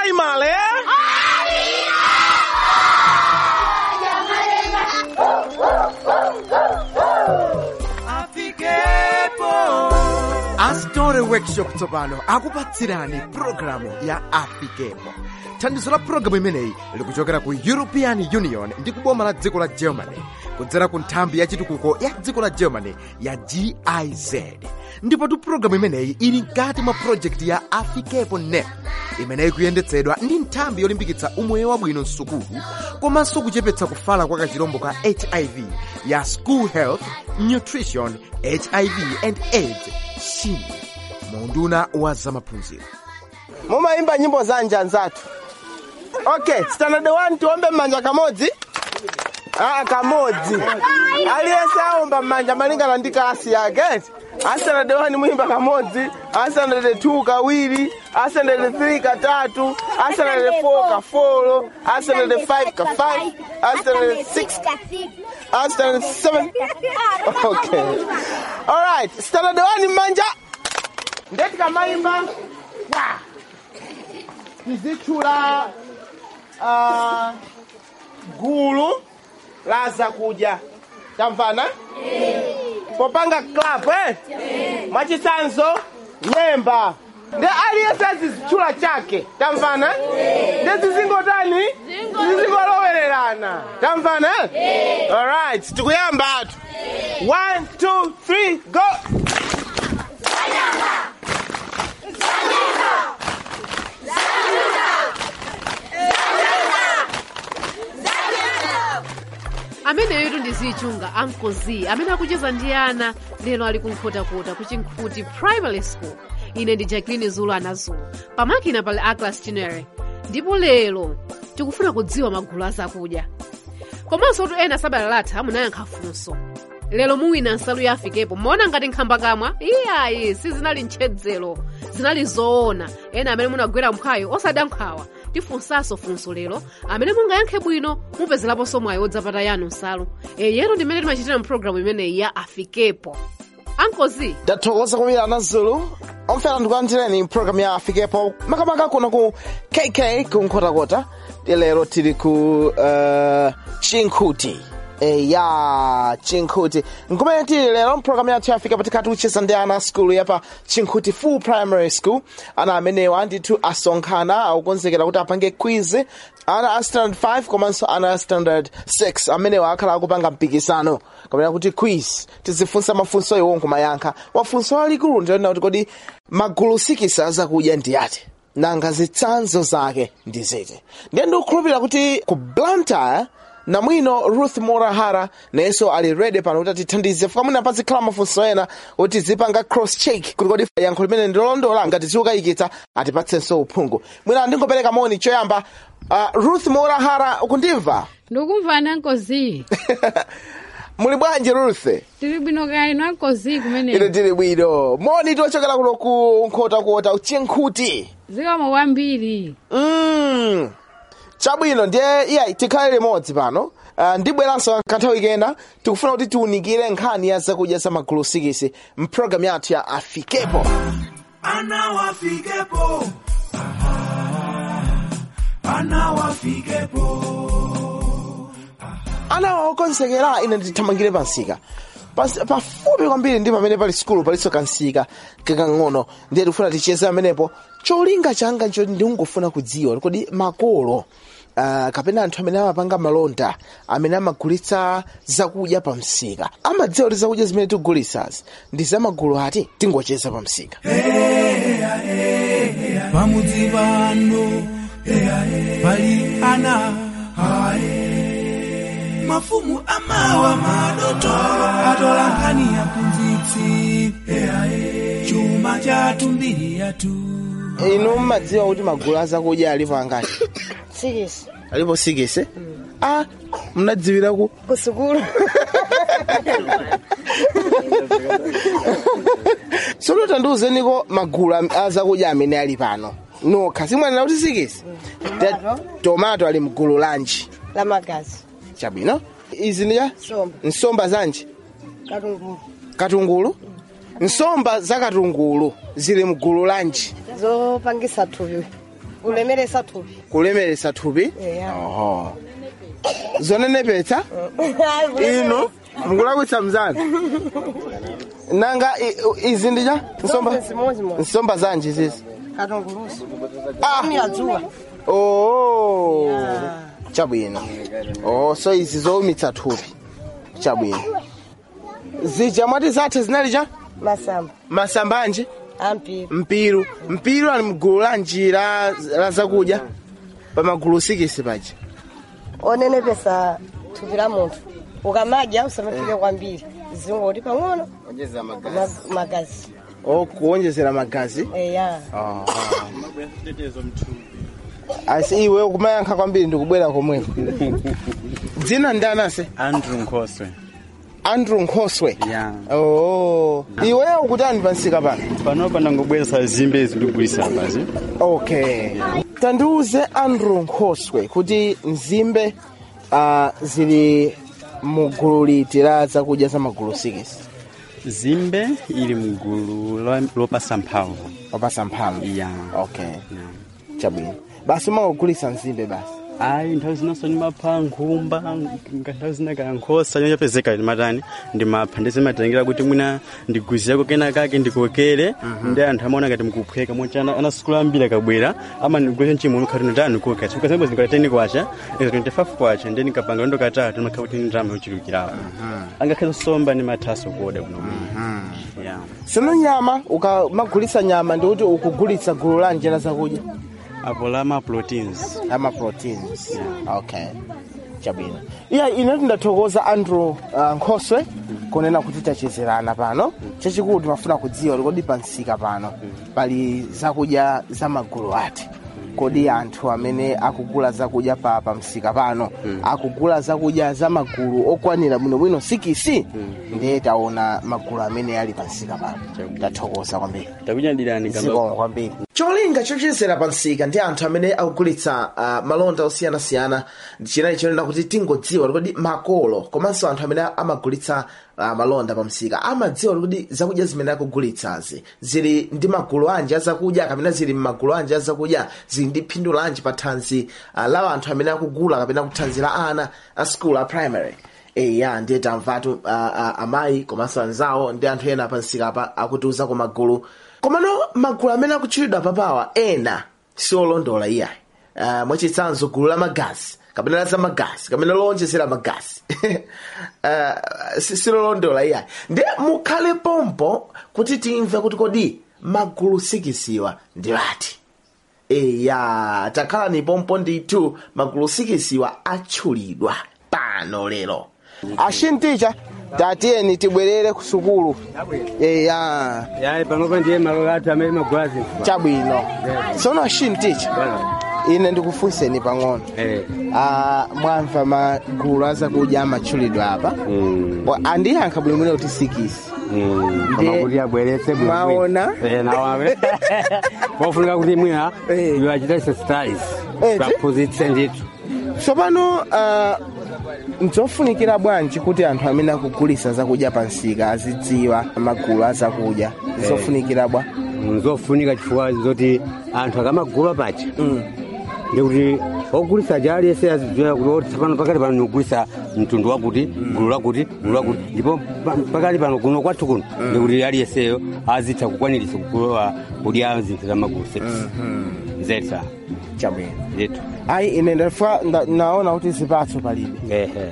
primary astore workshop tsopano akupatsirani pulogalamu ya afikepo thandizo la pulogalamu imeneyi likuchokera ku european union ndi kuboma la dziko la germany kudzera ku nthambi ya chitukuko ya dziko la germany ya giz ndipotu pulogalamu imeneyi ili mkati mwa projekti ya afikepo net imeneyi kuyendetsedwa ndi nthambi yolimbikitsa umoyo wabwino msukulu komanso kuchepetsa kufala kwa kachirombo ka hiv ya school health nutrition hiv and aids shin munduna wa zamaphunziro mumayimba nyimbo zanja nzathu okay standard 1 tiombe mmanja kamodzi aa kamodzi aliyense aomba mmanja malingana ndi kasi yake a standard 1 muyimba kamodzi a standard 2 kawiri a standard 3 katatu a standard 4 kafolo a standard 5 ka 5 a standard 6 a standard 7 okay alright standard 1 mmanja ndeti kamayimba wa tizitchula uh, gulu la zakudya tamvana popanga club eh? mwachitsanzo nyemba ndi aliyense azizitchula chake tamvana ndi zizingotani zizingolowererana tamvana alright tikuyamba atu 1 2 3 go ameneyotu ndi zichunga ankozi amene akucheza ndi ana lero ali kunkhotakota ku chinkhuti primary school ine ndi jacqueline zulu anazulu pamakina pali aclas chinere ndipo lero tikufuna kudziwa magulu azakudya komanso tu ena sabata latha munayankha funso lero muwina nsalu ya afikepo mmaona ngati nkhamba kamwa iyayi sizinali ntchedzero zinali zoona ena amene munagwera mkhayo osadankhawa tifunsanso funso lero amene mungayankhe bwino mupezeraponso mwayi wodzapata yanu nsalu eyero ndimene timachitira mpulogalamu imeneyi ya afikepo ankozi ndathokoza kwambiri anazulu omfera ndikulandireni mpulogalamu ya afikepo makamaka kuno ku kk ku nkhotakota lero tili ku uh, chinkhuti e, ya chinkhuti nkumene tili lero mpulogalamu yathu yafika patikati kucheza ndi ana skulu yapa chinkhuti full primary school ana amenewa ndithu asonkhana akukonzekera kuti apange quiz ana a standard 5 komanso ana a standard 6 amenewa akhala akupanga mpikisano kapena kuti quiz tizifunsa mafunso iwo nkumayankha mafunso alikulu ndionena kuti kodi magulu sikisa azakudya ndi ati nanga zitsanzo zake ndi ziti ndiye ndikukhulupirira kuti ku blantyre namwino ruth morahara nayenso ali ready pano kuti atithandize fuka mwina pazikhala mafunso ena kuti zipanga cross check kuti kodi yankho limene ndilolondola ngati ziukayikitsa atipatsenso uphungu mwina ndingopereka moni choyamba uh, ruth morahara ukundimva ndikumvani ankozi muli bwanji ruth tili bwino kaya inu ankozi ine kumene tili bwino moni tochokera kuno ku nkhotakota chinkhuti zikomo kwambiri mm. chabwino ndiye iya tikhale limodzi pano uh, ndibweranso kanthawi kena tikufuna kuti tiunikire nkhani ya zakudya za magulu sikisi mpulogalamu yathu ya afikepo Ana wafikepo. Aha. Ana wafikepo. ana okonzekera ine ndithamangire pansika Pas- pafupi kwambiri ndi pamene pali sikulu palinso kansika kakang'ono ndiye tikufuna ticheze pamenepo cholinga changa nchoti ndingofuna kudziwa kodi makolo Uh, kapena anthu amene amapanga malonda amene amagulitsa zakudya pa msika amadziwa kuti zakudya zimene tikugulitsazi ndi zamagulu ati tingocheza pa msika Pamudzi pano. Pali ana. Mafumu amawa madotolo atola nkhani ya kunzitsi. Chuma chathu mbiri yathu. inu mmadziwa kuti magulu azakudya alipo angati sikisi alipo sikisi ah mnadziwira ku kusukulu sono tandiuzeniko magulu am- azakudya amene ali pano nokha simwanena kuti sikisi Ta- tomato ali mgulu lanji la magazi chabwino izi ndiya somba nsomba zanji katungulu katungulu nsomba za katungulu zili mgulu lanji zopangisa thupi kulemeresa thupi kulemeresa thupi Eya. oho zonenepetsa inu mukulakwitsa mzanu nanga i- izi ndija nsomba zimozimozi nsomba zanji zizi katungulusu Ah! amira dzuwa oh chabwino oh so izi zowumitsa thupi chabwino zija mwati zathe zinalija masamba masambanji ampiru mpiru mpiru ali mgulu la njira la zakudya pamagulu sikisi paja onenepesa thupi la munthu ukamadya usamafike kwambiri zingoti pang'ono ma- magazi o kuonjezera magazi eya asi iwe ukumayankha kwambiri ndikubwera komweko dzina ndani ase andrew nkhoswe andrew nkhoswe ya oh iweyo ukutani pansika pano panopa ndangobweresa zimbe izi ndigulisa apazi okay tandiuze andrew nkhoswe kuti nzimbe uh, zili mugulu liti la zakudya za magulu sikisi zimbe ili mgulu lo- lopasa mphamvu wapasa mphamvu ya okay chabwino basi umangogulisa nzimbe basi ayi nthawi zinanso ndimapha nkhumba nga nthawi zina kaya nkhosa nyonyapezeka ndimatani ndimapha ndizimatengera kuti mwina ndiguzirako kena kake ndikokere ndi anthu amaona ngati mkuphweka mochana anasukulu ambiri akabwera amandigulisa nchimunu khati ndani kuka chifukwa sembo zindikateni kwacha izo 25 kwacha ndi nikapanga ndo katatu ndimakhala kuti ndalama yochulukirapo angakhala somba ndi mathaso kuoda kuno ya sino nyama ukamagulisa nyama ndikuti ukugulitsa gulu la njira zakudya apo lama proteins ama proteins okay chabwino iya ine tindathokoza andrew uh, nkhoswe kunena kuti tachezerana pano chachikulu timafuna kudziwa kodi pansika pano pali zakudya za magulu ati kodi anthu amene akugula zakudya pa pamsika pano akugula zakudya za magulu okwanira bwinobwino sikisi ndiye taona magulu amene ali pansika pano tathokoza kwambiri takunyadirani zikomo kwambiri cholinga chochezera pansika ndi anthu amene akugulitsa uh, malonda osiyanasiyana chinali chonena kuti tingodziwa kuti makolo komanso anthu amene amagulitsa uh, malonda pamsika amadziwa kuti zakudya zimene akugulitsazi zili ndi magulu anji azakudya kapena zili m'magulu anji azakudya zili ndi phindu lanji pa thanzi uh, la anthu amene akugula kapena kuthanzi la ana a school a primary eya ndiye tamvatu uh, uh, amayi komanso anzawo ndi anthu ena pansika apa akutiuza ku magulu komano magulu amene akutchulidwa papawa ena siolondola iyayi uh, mwachitsanzo gulu la magazi kapena la zamagazi kapena lowonjezera magazi uh, si- silolondola iyayi ndiye mukhale pompo kuti timve kuti kodi magulu sikisiwa ndi lati eya takhala ni pompo ndithu magulu sikisiwa atchulidwa pano lero ashinticha tatiyeni tibwerere ku sukulu eya yayi panopa ndiye malo athu amene magulazi chabwino tsono ashinticha ine ndikufunseni pang'ono Ah, mwamva magulu azakudya amatchulidwa apa Wa- andiyankha bwinobwino kuti sikisi Ndiye- kuti abweretse bwino Mwaona? bwino. Eh, nawawe pofunika kuti mwina Eh. iwo achita exercise Eh, ti? kaphunzitse ndithu tsopano uh, nzofunikira bwanji kuti anthu amene akugulisa zakudya pansika azidziwa magulu azakudya zofunikira bwa nzofunika chifukwa zoti anthu akamagula pacha ndikuti ogulisa aja aliyese azidziwa kuti oti tsopano pakati pano nikugulisa mtundu wakuti gulu lakuti gulu lakuti ndipo pa- pakati pano kuno kwathu kuno ndikuti aliyeseyo azitha kukwaniritsa kugula kudya zinthu za magulu six zetsa chabwino ndithu ayi ine ndafa nda- naona kuti zipatso palibe ehe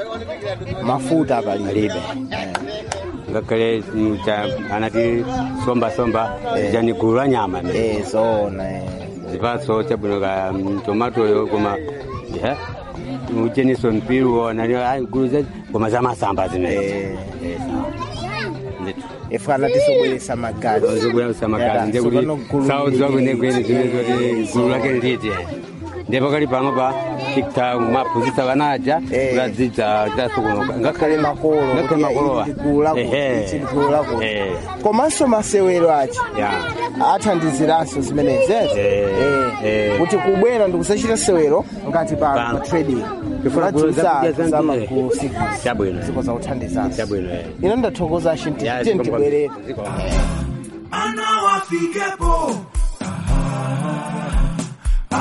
mafuta palibe alibe ngakhale mm, cha- anati somba somba jani gulu la nyama ne. eh zona eh. zipatso chabwino ka mm, tomatoyo koma ya, ucheniso mpiru nani ai, gulu za koma za masamba zimenezo Eh. Eh, sawa. ndithu ifana tizobweresa magazi zobweresa magazi Yada, ndiye tsopano kuti gulu saudziwa lili- kwenekwene zimene zoti gulu lake nditi ndipo kali pano pa tikta maphunzitsa vanaja Eh. kuladzidza chasukunuka ngakhale makolo ngakhale kuti makolowa ili gulu lakuti, Ehe. ili gulu lakuti. Eh. komanso masewero achi ya athandiziranso zimenezezi Eh, eh. kuti kubwera ndikusachita sewero ngati pa Pano. pa trading Chifuna gulu zakudya zambiri. zamagulu Chabwino. ziko zakuthandizanso chabwino eh. ino ndathokoza shinti Ya, tiye ziko tibwerere ziko- ana wafikepo Aha.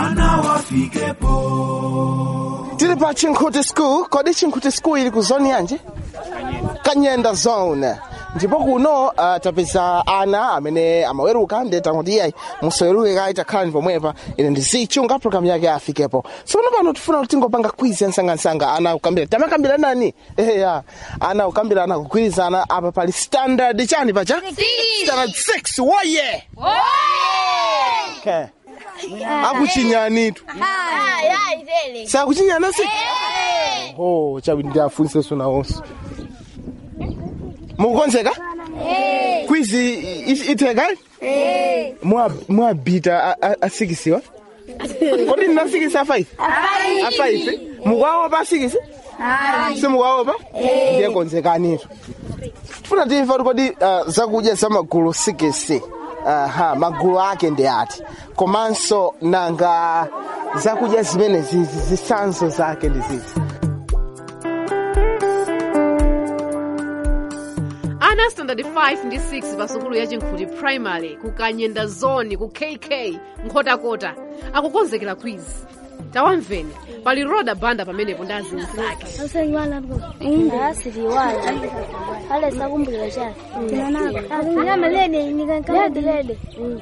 afikepo tili pa chinkhuti school kodi chinkhuti school ili ku zone yanji kanyenda zone ndipo kuno uh, tapeza ana amene amaweruka ndi tanguti iyayi musaweruke kayi takhalani pomwepa ine ndizichunga program yake afikepo tsopano pano tifuna kuti tingopanga quiz yansangansanga ana kukambira tamakambira nani eya ana kukambira ana kugwirizana apa pali standard chani pacha standard 6 woye okay. akuchinyanitu sakuchinyana si oh chawi ndiafunse sona onse mukukonzeka kwizi itheka mwabita asikisiwa kodi ndinasikisa a5 a5 mukwaopa asikisi simukwaopa ndiye konzekanitu tifuna timva kuti kodi uh, zakudya za magulu sikisi aha magulu ake ndi ati komanso nanga zakudya zimene zizi zisanzo zake ndi zizi ana standard 5 ndi 6 pa sukulu ya chinkhuti primary ku kanyenda zone ku kk nkhotakota akukonzekera quiz tawamveni pali roda banda pamenepo ndi azinzake asiliwala pale sakumbukira chake tinanakalede nikankalede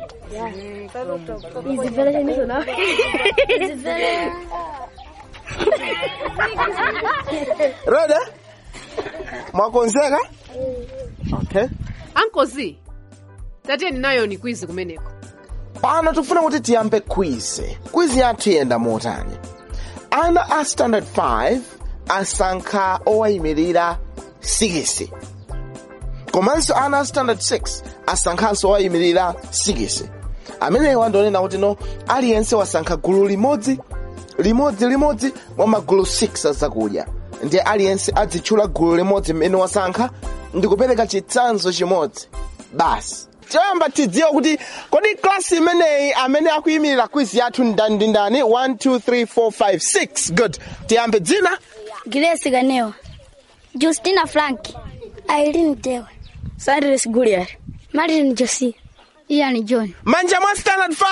roda mwakonzeka okay ankozi tatiyeni nayo ni quiz kumeneko pano tikufuna kuti tiyambe quiz quiz yathu iyenda motani ana a standard 5 asankha owayimirira 6 komanso ana a standard 6 asankhanso owayimirira 6 amenewa ndionena kuti no aliyense wasankha gulu limodzi limodzi limodzi mwa magulu 6 azakudya ndiye aliyense adzitchula gulu limodzi mmene wasankha ndi kupereka chitsanzo chimodzi basi choyamba tidziwe kuti kodi klasi imeneyi amene akuyimirira quiz yathu ndani ndi ndani 1 2 3 4 5 6 good tiyambe dzina Grace Ganewa Justina Frank Irene Dewa Cyrus Gulliard Martin Josie Ian John manja mwa standard 5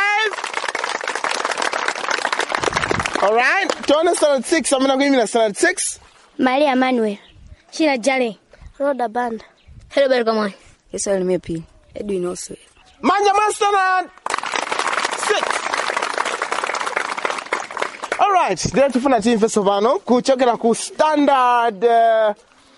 alright tione standard 6 amene akuyimirira standard 6 Maria Manuel Shira Jale Roda Banda Helbert Kamani Israel Mepi, Edwin Oswe. manja mwa standard 6 alright ndiye tifuna timve tsopano kuchokera ku standard 5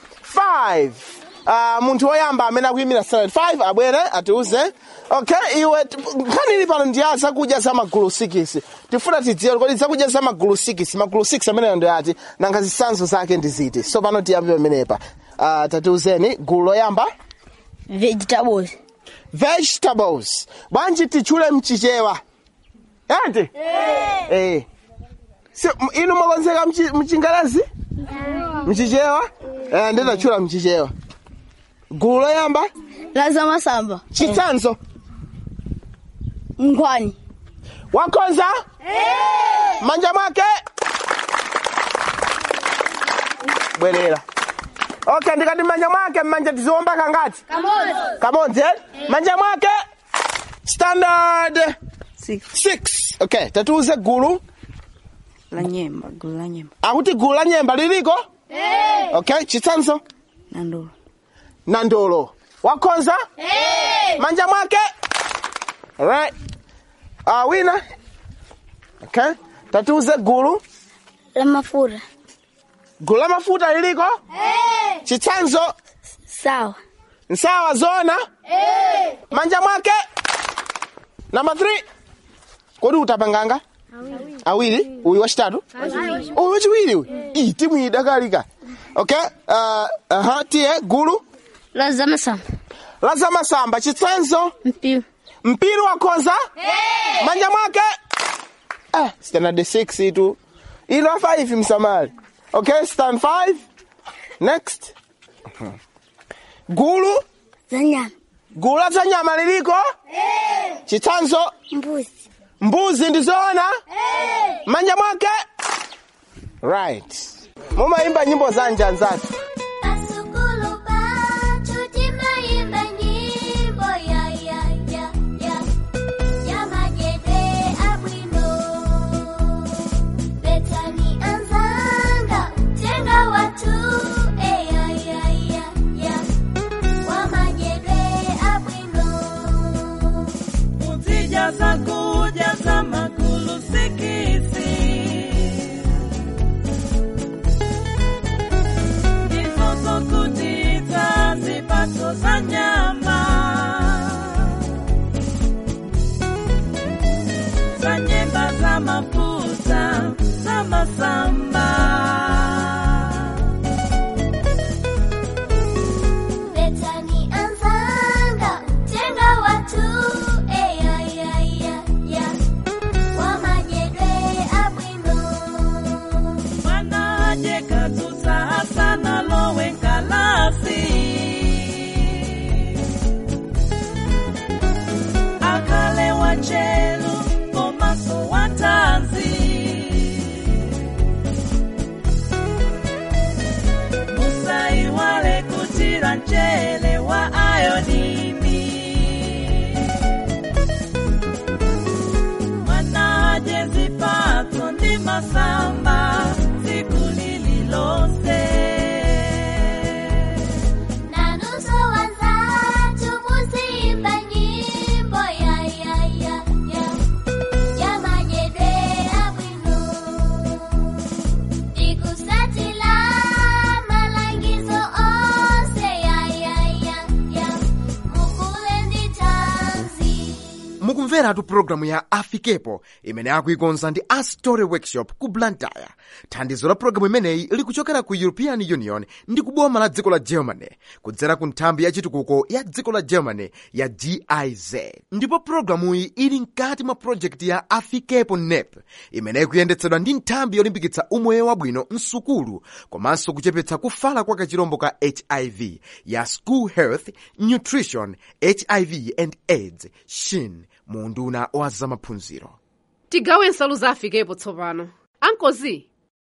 uh, munthu woyamba amene akuyimira standard 5 abwere atiuze okay iwe t- nkhani ili pano ndi ya zakudya za magulu 6 tifuna tidziwe kodi zakudya za magulu 6 magulu 6 ameneyo ndi ati nanga zitsanzo zake ndi ziti so pano tiyambe pamenepa uh, tatiuzeni gulu loyamba Vegetables vegetables bwanji tichule mchichewa ati eh si m- inu mwakonzeka mchi- mchingerezi mchichewa eh ndinachula mchichewa gulu loyamba Laza Masamba chitsanzo Ngwani wakonza manja mwake bwerera okay ndikati manja mwake mmanja tiziwomba kangati kamodzi eh? manja mwake standard Six. six okay tatiuze gulu La nyemba, gulu la nyemba. akuti gulu la nyemba liliko okay chitsanzo Nandolo. nandolo wakonza manja mwake alright uh, wina okay tatiuze gulu La Mafura gulu la mafuta liliko chitsanzo Sawa nsawa zona manja mwake namba 3 kodi utapanganga awiri uyu wachitatu uyu wachiwiri uyu ii timu iyi dakalika okay uh, aha tiye gulu Laza Masamba la zamasamba chitsanzo Mpiu mpira wakonza manja mwake ah, standard 6 itu ilo 5 msamali okay stand 5 next gulu Zanyama gulu la nyama liliko chitsanzo Mbuzi mbuzi ndizoona manja mwake right mumayimba nyimbo za njanzatu Pasukulu pachu timayimba nyimbo ya ya ya ya ya majete abwino mukumveratu pulogalamu ya afikepo imene akuikonza ndi astory workshop ku blantyre thandizo la pulogalamu imeneyi likuchokera ku european union ndi kuboma la dziko la germany kudzera ku nthambi ya chitukuko ya dziko la germany ya giz ndipo pulogalamuyi ili mkati mwa projekti ya afikepo nep imene ikuyendetsedwa ndi nthambi yolimbikitsa umoyo wabwino msukulu komanso kuchepetsa kufala kwa kachirombo ka hiv ya school health nutrition hiv and aids shin mu unduna wa zamaphunziro tigawe nsalu za afikepo tsopano ankozi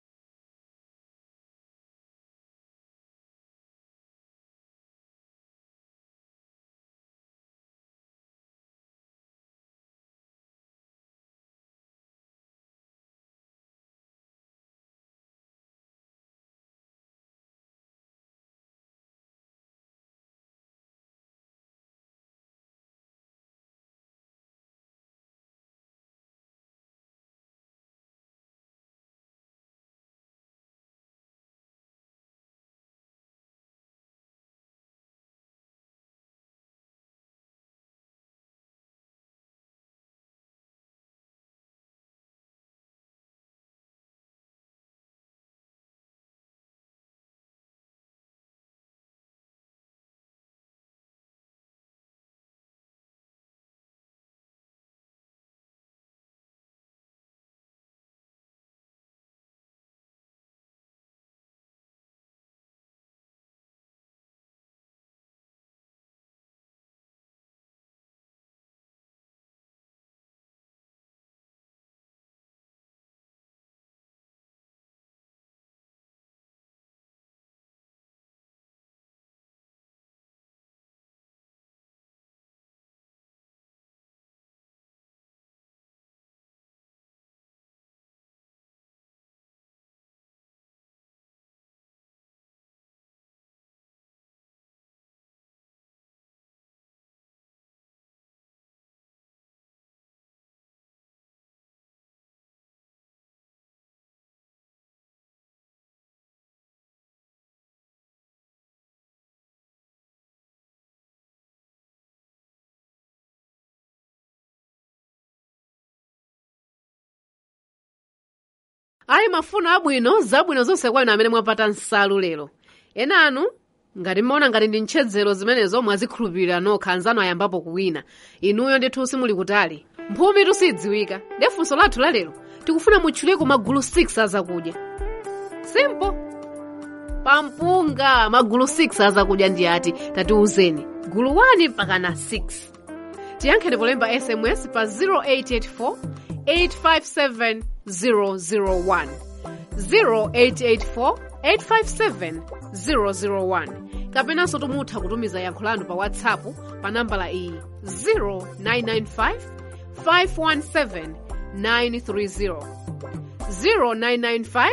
ayi mafuno abwino zabwino zonse kwa inu amene mwapata nsalu lero ena anu ngati mmaona ngati ndi ntchedzero zimenezo mwazikhulupirira nokha anzanu ayambapo kuwina inuyo ndithu simuli kutali mphumi tusidziwika ndi funso lathu la lero tikufuna mutchuleko magulu 6 azakudya simple pampunga magulu 6 azakudya ndi ati tatiuzeni gulu 1 mpakana 6 tiyankheni polemba sms pa 0884 857 001 0884 857 001 kapenanso tumutha kutumiza yankho lanu pa whatsapp pa nambala iyi 0995 517 930 0995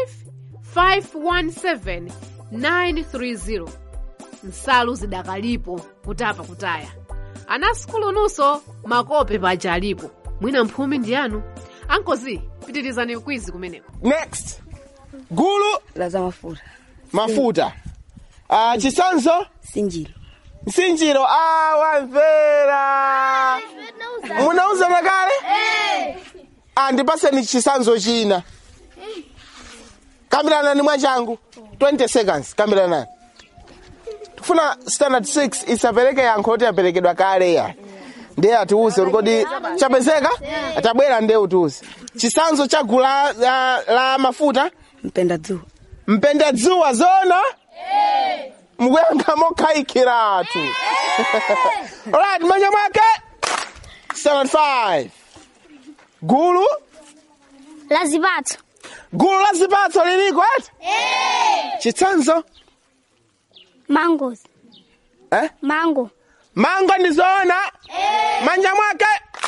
517 930 nsalu zidakalipo kutapa kutaya ana sukulu nunso makope paja alipo mwina mphumi ndi anu ankozi pitirizani ukwizi kumeneko next gulu la za mafuta mafuta uh, chisanzo sinjiro msinjiro ah, wamvera munauzana kale ah, ndipaseni chisanzo china kambiranani mwachangu 20 seconds kambiranani tifuna standard 6 isapereke yankho kuti yaperekedwa kale ya ndiye atiuze kodi chapezeka atabwera ndiye utiuze chisanzo cha gulu la, la, la mafuta mpenda dzuwa mpenda dzuwa zona mukuyankha mokhayikiratu alright manja mwake standard 5 gulu la zipatso gulu la zipatso liliko ati chitsanzo mangoes eh? mango mango ndi zona manja mwake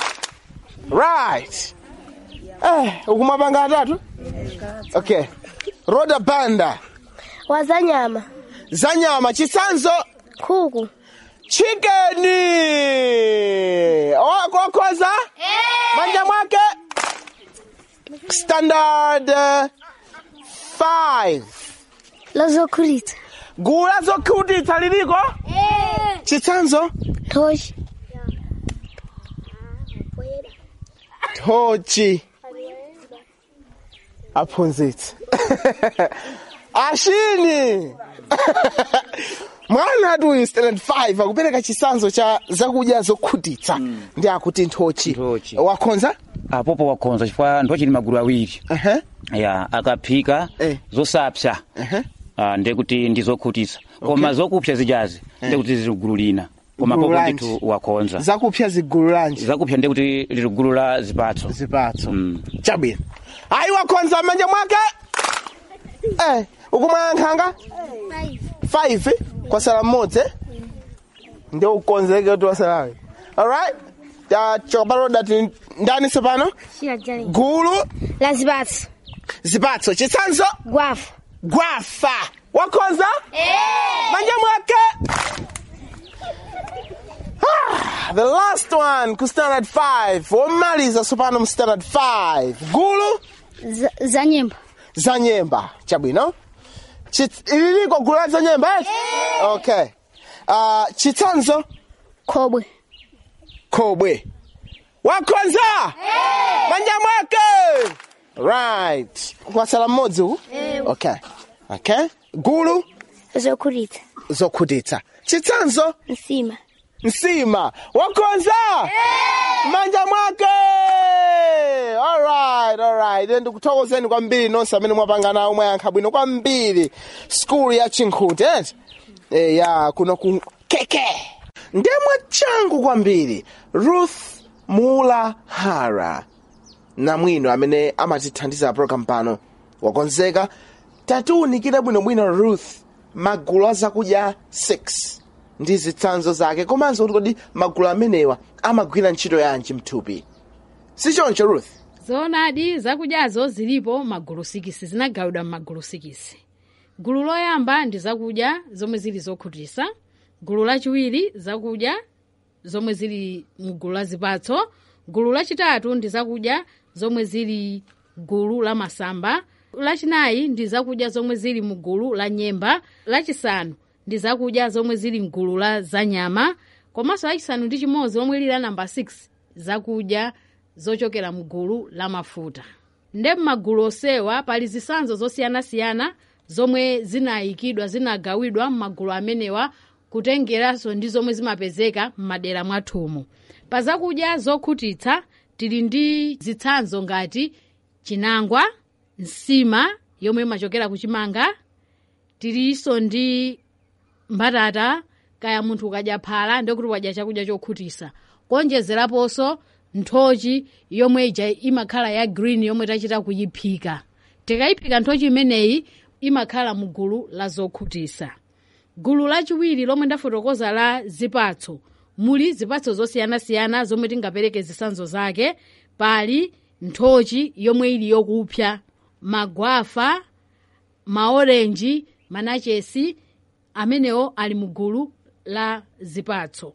right eh, ukumapanga atatu okay roda banda wazanyama zanyama chitsanzo nkhuku chikeni okokhoza manja mwake standard 5 lozokhutitsa gulu la zokhutitsa liliko chitsanzo thoshi thochi aphunzitsi ashini mwana ati uyu standard 5 akupereka chisanzo cha zakudya zokhutitsa ndi akuti nthochi wakhonza apopo wakhonza chifukwa nthochi ndi magulu awiri ya akaphika zosapsa Ah, ndekuti ndi zokhutitsa koma zokupsa zijazi ndekuti zili gulu lina koma Gulu popo lanji. ndithu wakhonza zakupsa zigulu lanji zakupsa ndekuti lili gulu la zipatso zipatso chabwino ayi wakhonza m'manja mwake eh ukumwaya nkhanga 5 kwasala mmodzi eh? ndio ukonzeke kuti wasalawe alright chokapaloda ti ndani sepano Shira jale. gulu La zipatso. zipatso chitsanzo Gwafa. gwafa wakhonza manja mwake Ah, the last one ku standard 5 womaliza sopano mu standard 5 gulu Za- Za nyemba. za nyemba chabwino Chit- ililiko gulu la za nyemba eh? okay uh, chitsanzo khobwe khobwe wakhonza manja mwake right kwasala mmodzi uku okay okay gulu zokhutitsa zokhutitsa chitsanzo nsima nsima wakhonza manja mwake alright alright ine ndikuthokozeni kwambiri nonse amene mwapanga nawo mwayankha bwino kwambiri skulu ya chinkhuti eti e, ya kuno ku keke ndemwe changu kwambiri ruth mula hara namwino amene amatithandiza program pano wakonzeka tatiwunikire bwinobwino ruth magulu a zakudya 6 ndi zitsanzo zake komanso kuti kodi magulu amenewa amagwira ntchito yanji mthupi sichoncho ruth zoonadi zakudyazo zilipo magulu sikisi zinagawidwa m'magulu sikisi gulu loyamba ndi zakudya zomwe zili zokhutitsa gulu lachiwiri zakudya zomwe zili mgulu la zipatso gulu lachitatu ndi zakudya zomwe zili gulu la masamba lachinayi ndi zakudya zomwe zili mu gulu la nyemba lachisanu ndi zakudya zomwe zili mgulu la zanyama komanso lachisanu ndi chimodzi lomwe lili la namba 6 zakudya zochokera mgulu la mafuta nde m'magulu onsewa pali zitsanzo zosiyanasiyana zomwe zinayikidwa zinagawidwa m'magulu amenewa kutengeranso ndi zomwe zimapezeka m'madera mwathumu pa zakudya zokhutitsa tili ndi zitsanzo ngati chinangwa nsima yomwe imachokera kuchimanga tilinso ndi mbatata kaya munthu ukadya phala ndikuti wadya chakudya chokhutitsa kuonjezeraponso nthochi yomwe ija imakhala ya green yomwe tachita kuyiphika tikayiphika nthochi imeneyi imakhala mu gulu la zokhutitsa gulu lachiwiri lomwe ndafotokoza la zipatso muli zipatso zosiyanasiyana zomwe tingapereke zitsanzo zake pali nthochi yomwe ili yokupsa magwafa maorenji manachesi amenewo ali mu gulu la zipatso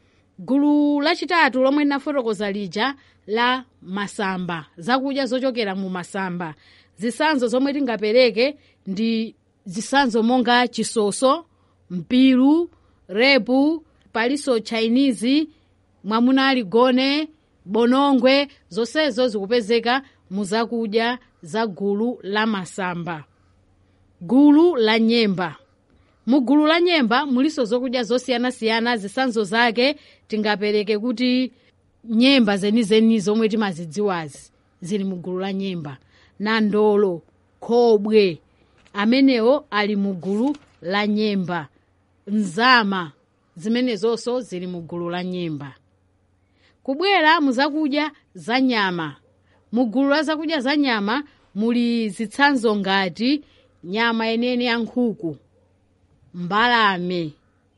gulu lachitatu lomwe linafotokoza lija la masamba zakudya zochokera mu masamba zitsanzo zomwe tingapereke ndi zitsanzo monga chisoso mpiru repu palinso chinese mwamuna aligone bonongwe zonsezo zikupezeka mu zakudya za gulu la masamba gulu la nyemba mu gulu la nyemba muliso zokudya zosiyanasiyana zitsanzo zake tingapereke kuti nyemba zenizeni zomwe timazidziwazi zili mu gulu la nyemba nandolo khobwe amenewo ali mu gulu la nyemba nzama zimenezonso zili mu gulu la nyemba kubwera mu zakudya za nyama mu gulu la zakudya za nyama muli zitsanzo ngati nyama yenene ya nkhuku mbalame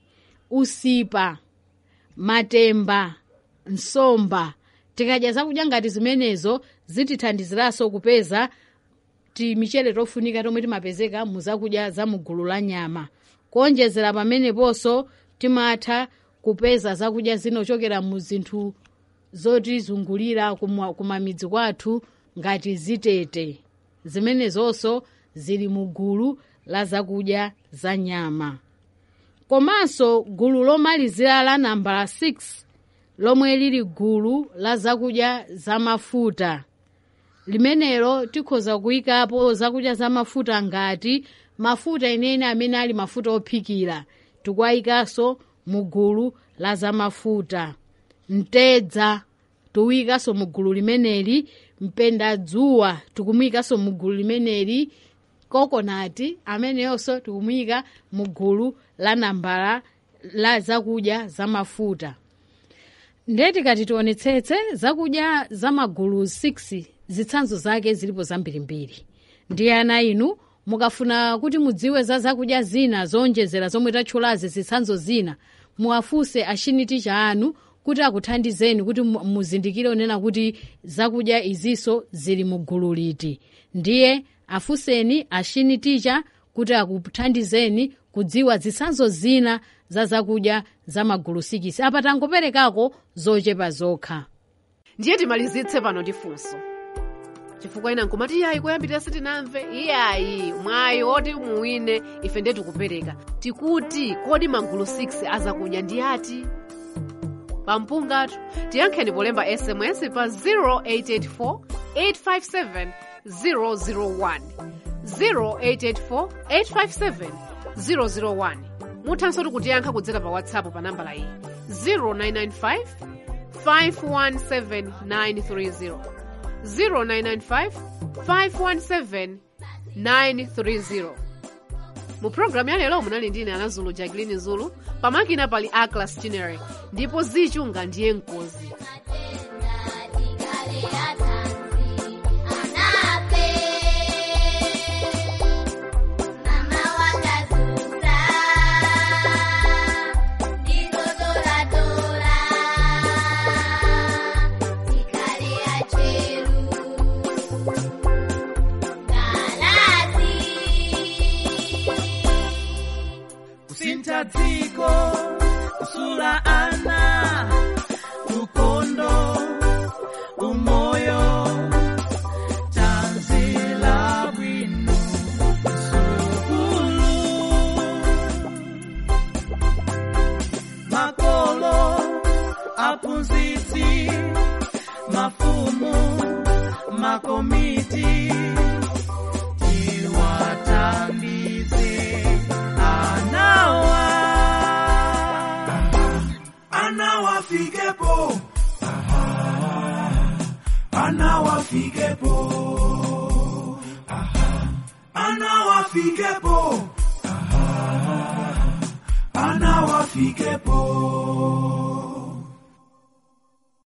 usipa matemba nsomba tikadya zakudya ngati zimenezo zitithandiziranso kupeza timichere tofunika tomwe timapezeka mu zakudya za mugulu la nyama kuonjezera pameneponso timatha kupeza zakudya zinochokera mu zinthu zotizungulira kumwa- kumamidzi kwathu ngati zitete zimenezonso zili mu gulu la zakudya za nyama komanso gulu lomalizira la nambala 6 lomwe lili gulu la zakudya zamafuta limenelo tikhoza kuyikapo zakudya zamafuta ngati mafuta enene amene ali mafuta ophikira tikuwayikanso mu gulu la zamafuta mtedza tiwuyikanso mu gulu limeneli mpendadzuwa tikumuyikanso mu gulu limeneli kokonati ameneyonso tikumuyika mu gulu la nambala la zakudya zamafuta ndiye tikati tionetsetse zakudya zamagulu 6 zitsanzo zake zilipo zambirimbiri ndiye ana inu mukafuna kuti mudziwe za zakudya zina zowonjezera zomwe tatchulazi zitsanzo zina muwafunse achiniticha anu kuti akuthandizeni kuti mu- muzindikire unena kuti zakudya izinso zili mu gulu liti ndiye afunseni achiniticha kuti akuthandizeni kudziwa zitsanzo zina za zakudya za magulu 6 apa tangoperekako zochepa zokha ndiye timalizitse pano ndi funso chifukwa ina nkumati iyayi kuyambirira sitinamve iyayi mwayi oti muwine ife ndiye tikupereka tikuti kodi magulu 6 azakudya ndi ati pampungatu tiyankheni polemba sms pa 0884 857 001 0884 857 001 muthanso kutiyankha kudzera pa whatsapp pa nambala iyi 0995 517 930 0995 517 930 mu programu ya lero munali ndine anazulu jacqueline zulu pamakina pali aclas tinere ndipo zichunga ndiye mkozi kusintha dziko kusula ana ukondo umoyo tanzila bwino sukulu makolo aphunzitsi mafumu makomiti tiwathandize anawa anawafikepo anawafikepo anawafikepo anawafikepo